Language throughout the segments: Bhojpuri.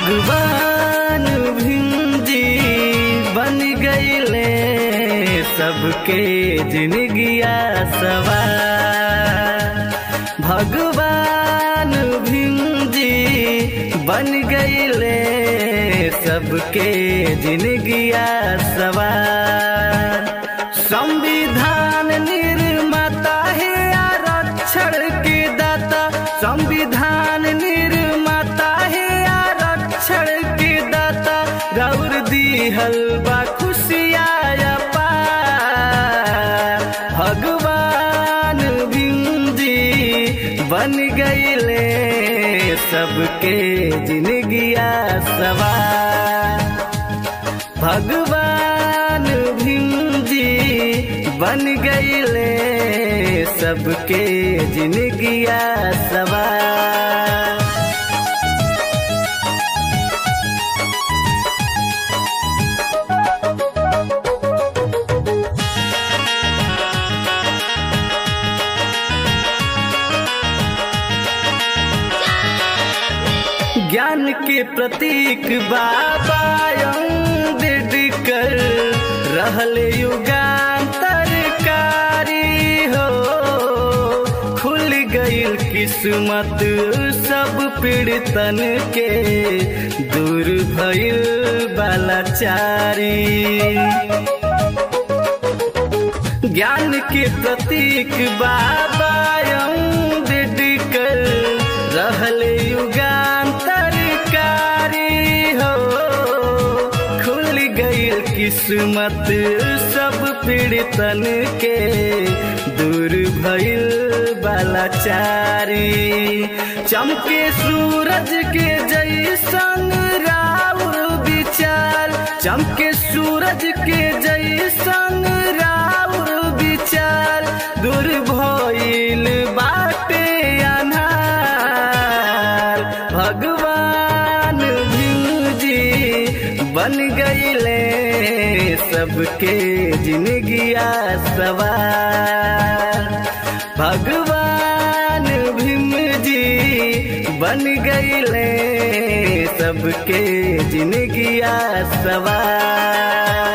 भगवान भिंजी बन गईले सबके जिंदगिया सवार भगवान भिंजी बन गईले सबके जिंदगिया सवार संविधान निर्माता है आरक्षण के दाता संविधान निर्माता है आरक्षण के दाता गौर दिहल बा खुशिया पार भगवान भिंजी बन गईले सबके जिंदगिया सवार भगवान भिंजी बन गईले सबके जिंदगिया सवार ज्ञान के प्रतीक बाबा अम्बेडकर रहले युगांतरकारी हो खुल गईल किस्मत सब पीड़ितन के दूर भइल बालाचारी ज्ञान के प्रतीक बाबा अम्बेडकर रहले युगांतरकारी हो खुल गईल किस्मत सब पीड़ितन के दूर भइल बालाचारी चमके सूरज के जैसन राउर विचार चमके सूरज के जैसन राउर विचार दूर भइल बाटे अनार भगवान भिंजी बन गईले सबके जिंदगिया सवार भगवान भीमजी बन गईले सबके जिंदगिया सवार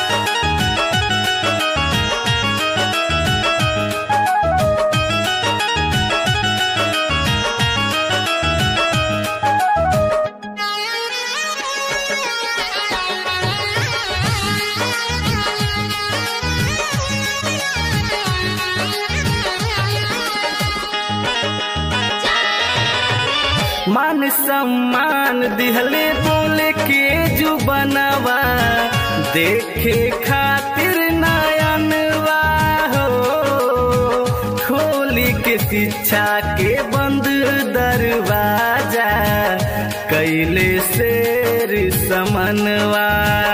मान सम्मान दिहले बोले के जो बनवा देखे खातिर नयनवा हो खोली के शिक्षा के बंद दरवाजा कैले शेर समनवा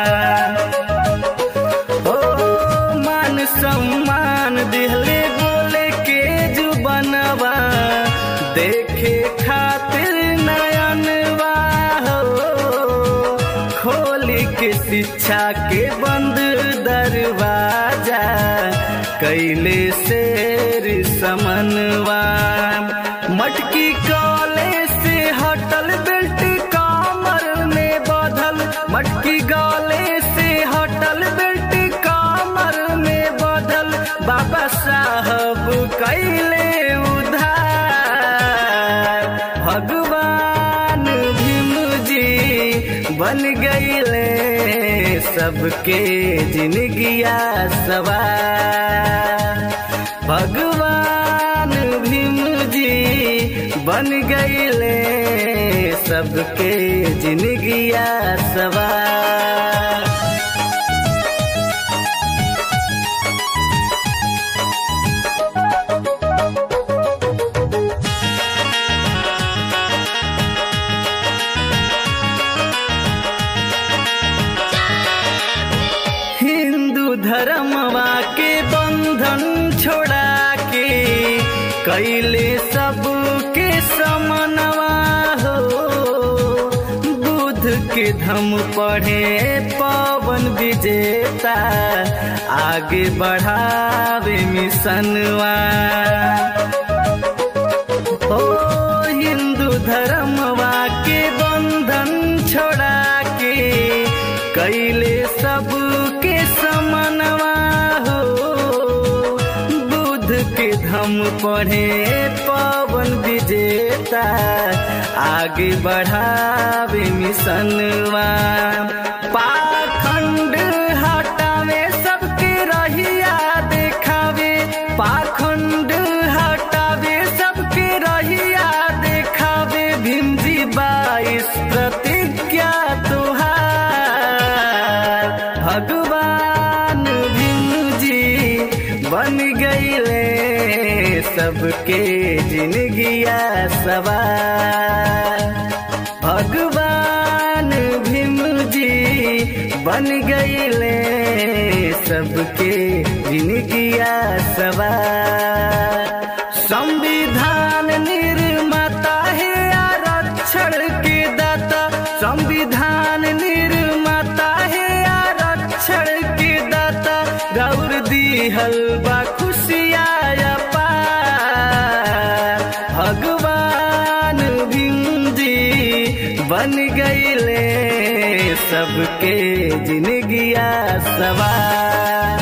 ओ मान सम्मान दिहले बोले के जो बनवा देखे खातिर नयनवा हो खोली के शिक्षा के बंद दरवाजा कैले शेर समनवा मटकी कॉले से हटल बेल्ट कमर में बधल मटकी गले से हटल बेल्ट कमर में बधल बाबा साहब कैले उधार भगवान भीमजी बन गईले सबके जिंदगिया सवार भगवान भीमजी बन गईले सबके जिंदगिया सवार हिंदू धर्मवा के बंधन छोड़ा के कैले सबके समनवा हो बुध के धम पढ़े पवन विजेता आगे बढ़ावे मिशनवा ओ हिंदू धर्मवा के बंधन के धम पढ़े पवन विजेता आगे बढ़ावे मिशनवा पाखंड हटावे सबके रहिया देखावे पाखंड हटावे सबके रहिया देखावे भीमजी बाईस प्रतिज्ञा तुहार भगवान भीमजी बन गईले सबके जिंदगिया सवार भगवान भीमजी बन गईले सबके जिंदगिया सवार संविधान निर्माता है आरक्षण के दाता संविधान निर्माता है आरक्षण के दाता गौर दिहल बा खुशिया पार भगवान भीमजी बन गईले सबके जिंदगिया सवार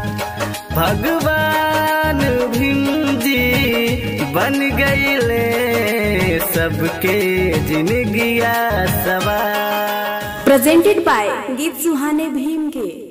भगवान भीमजी बन गईले सबके जिंदगिया सवार presented by गीत सुहाने भीम के